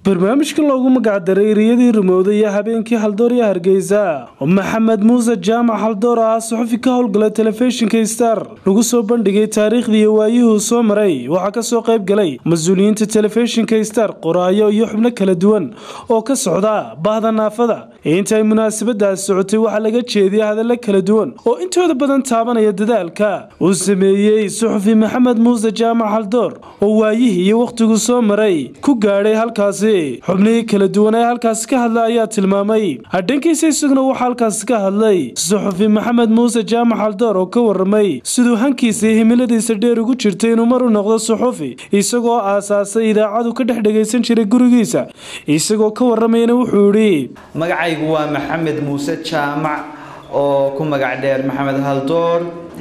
barnaamijkan loogu magacdaray eriyadii rumowda iyo habeenkii haldoor iyo hargeysa oo maxamed muuse jaamac haldoor ah suxufi ka howlgala telefishinka star lagu soo bandhigay taariikhdii iyo waayihuu soo maray waxaa kasoo qayb galay mas-uuliyiinta telefishinka star qoraayo iyo xubno kala duwan oo ka socda bahda naafada inta ay munaasabadaas socotay waxaa laga jeediyay hadallo kala duwan oo intooda badan taabanaya dadaalka uu sameeyey suxufi maxamed muuse jaamac haldoor oo waayihii iyo wakhtiguu soo maray ku gaadhay halkaasi xubnihii kala duwan ee halkaasi ka hadla ayaa tilmaamay hadhankiisa isaguna waxaa halkaasi ka hadlay suxufi maxamed muuse jaamac haldoor oo ka waramay siduu hankiisa iyo himiladiisa dheer ugu jirtay inuu mar u noqdo suxufi isagoo aasaasay idaacadu ka dhex dhagaysan jiray gurigiisa isagoo ka waramayna wuxuu idhi magacaygu waa maxamed muuse jaamac oo ku magac dheer maxamed haldoor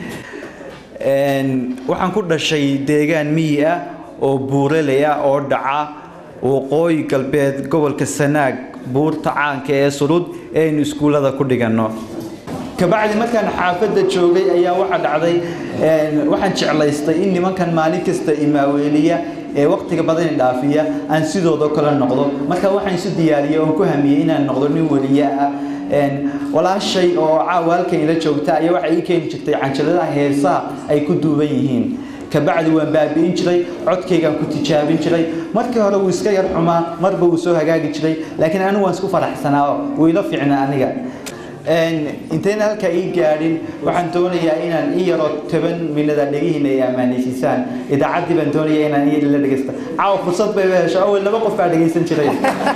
waxaan ku dhashay deegaan miyi ah oo buuraley ah oo dhaca waqooyi galbeed gobolka sanaag buurta caanka ee sulud ee aynu iskuullada ku dhiganno kabacdi markaan xaafadda joogay ayaa waxaa dhacday waxaan jeclaystay in nimankan maalin kasta imaaweeliya ee waqtiga badan dhaafiya aan sidooda kale noqdo marka waxaan isu diyaariyay oon ku hamiyey inaan noqdo nin weliye ah walaashay oo caawa halkan ila joogta ayaa waxay ii keeni jirtay canjaladaha heesaha ay ku duuban yihiin kabacdi waan baabi'in jiray codkaygaan ku tijaabin jiray markii hore wuu iska yar xumaa marba wuu soo hagaagi jiray laakiin anigu waan isku faraxsanaa wuu ila fiicnaa aniga intayna halkaa ii gaadhin waxaan doonayaa inaan ii yaro toban minada dhegihiina ay ammaanaysiisaan idaacaddii baan doonayaa inaan ii la dhegaysta caawa fursad bay hesho awel laba qof baa dhegaysan jiray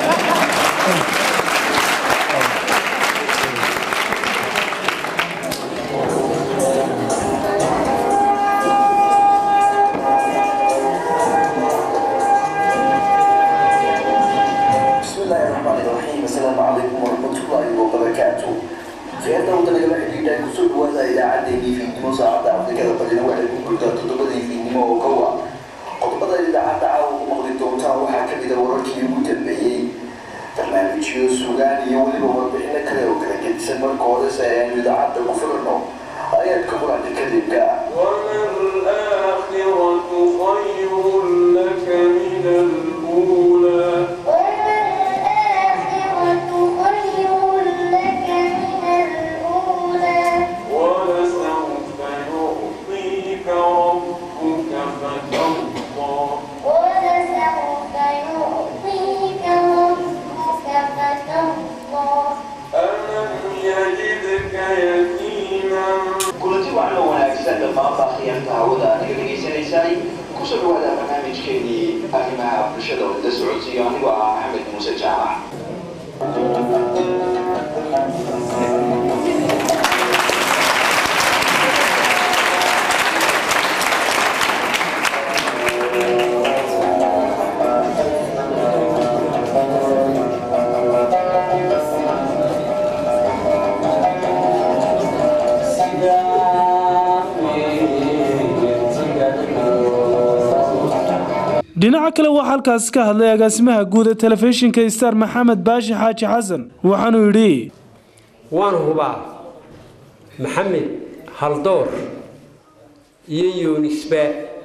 dhinaca kale waxaa halkaasi ka hadlay agaasimaha guud ee telefishinka star maxamed baashi xaaji xasan waxaanuu yidhi waan hubaa maxamed haldoor iyo yuunisba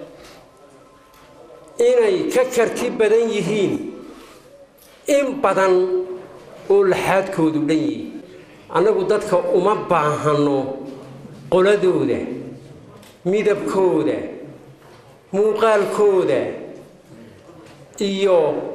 inay ka karti badan yihiin in badan oo laxaadkoodu dhan yihi annagu dadka uma baahanno qoladooda midabkooda muuqaalkooda iyo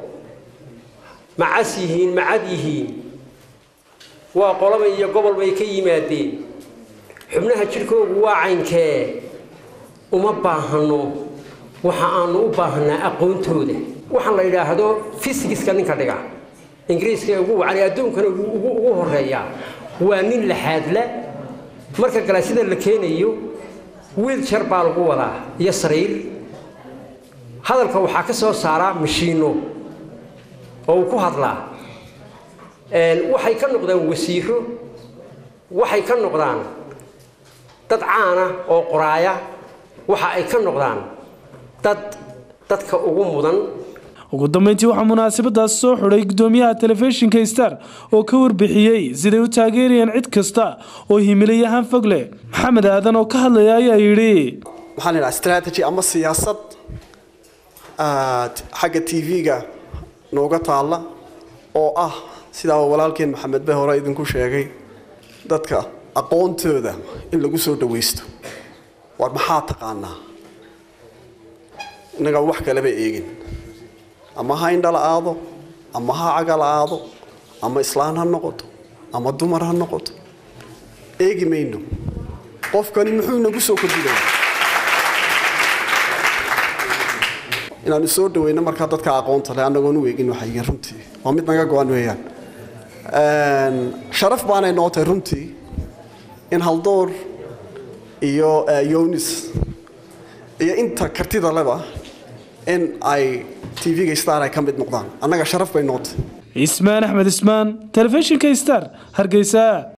macas yihiin macad yihiin waa qolaba iyo gobol bay ka yimaadeen xubnaha jidhkoogu waa caynkee uma baahanno waxa aanu u baahanaa aqoontooda waxaan la yidhaahdo fisigiska ninka dhiga ingiriiska ugu wacan adduunkana ugu horeeyaa waa nin laxaadla marka galaasida la keenayo wiiljar baa lagu wadaa iyo sariir hadalka waxaa ka soo saaraa mashiino oo uu ku hadlaa waxay ka noqdaan wasiiro waxay ka noqdaan dad caana oo qoraaya waxa ay ka noqdaan dad dadka ugu mudan ugu dambeyntii waxaa munaasabadaas soo xidhay gudoomiyaha telefishinka star oo ka warbixiyey siday u taageerayaan cid kasta oo himilayahaan fog leh maxamed aadan oo ka hadlaya ayaa yidhi maxaa la yidhaha strategy ama siyaasad aad xagga tv-ga nooga taalla oo ah sidaa walaalkeen maxamed be hore idinku sheegay dadka aqoontooda in lagu soo dhawaysto war maxaa taqaanaa innaga wax kaleba eegin ama ha indhala aado ama ha cagal aado ama islaan ha noqoto ama dumar ha noqoto eegi mayno qofkani muxuu inagu soo kordhinaya inaanu soo dhaweyno markaa dadka aqoonta leh annagoon u eegin waxay yihiin runtii waa mid naga go-an weeyaan sharaf baanay noo tahay runtii in haldoor iyo yonis iyo inta kartida leba in ay tv-ga star ay ka mid noqdaan annaga sharaf bay noo tahay ismaan axmed ismaan telefishinka star hargeysa